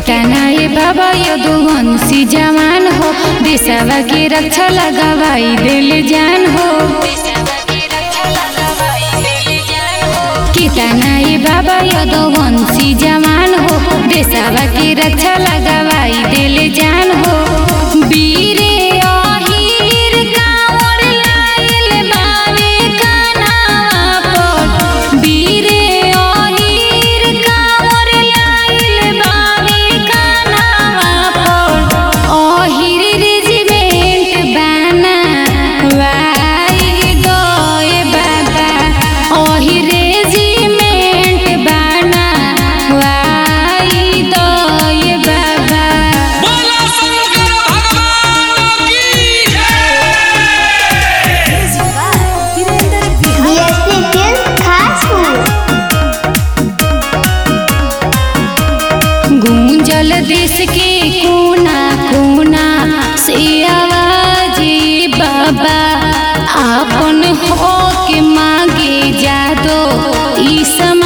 केतना ये बाबा यदुवंशी जवान हो देशवा के रक्षा लगावाई दिल जान हो केतना ये बाबा यदुवंशी जवान हो देशवा के रक्षा लगावाई दिल जान हो वीरे अहिर कांवर लाइल बावे कानावा पर वीरे अहिर कांवर लाइल बावे कानावा पर अहिर रेजिमेंट बाना वाई गए बाबा अहिर रेजिमेंट बाना वाई गए बाबा बोलो शंकर भगवान की बीएसपी फिल्म खासपुर गूंजल देश के कोना कोना से आवाज बाबा आपन हो के मांगे जादो ई सम